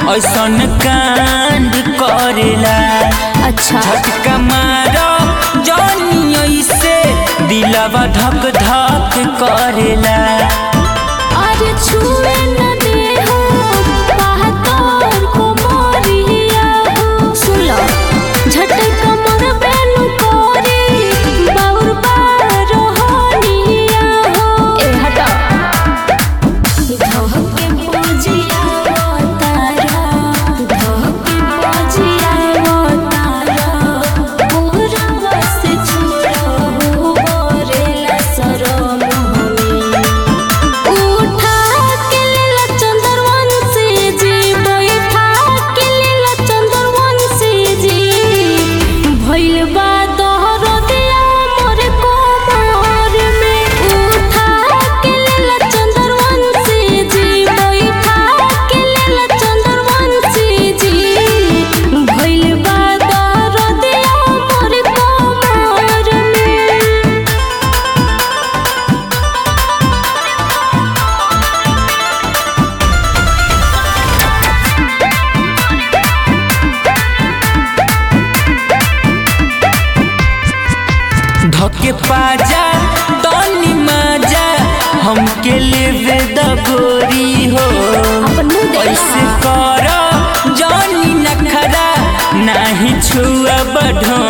ऐसन कांड करेला अच्छा झटका मारो जौनी ऐसे दिलवा धक धक करेला अरे छुए न दे हो बहत्तर को मोरिया हो सुन लो झटका मोर बेनु कोरी बाउर बारो होनिया हो ए हटा धोके बुझिया तारा धोके बुझिया तारा पूरा बस छोड़ो बोरेला सरम हमें उठा के लीला चंदरवन से जी बैठा के लीला चंदरवन से जी भइल बा तोहर दिया मोर कोमर में उठा के लीला चंदरवन से जी बैठा के लीला चंदरवन से जी भइल बा तोहर दिया मोर कोमर में धके पाजा तनी माजा हमके लेवे द गोरी हो अपन मुंह देखा। ऐसे कर जौनी नखरा नाही छुआ बढ़ो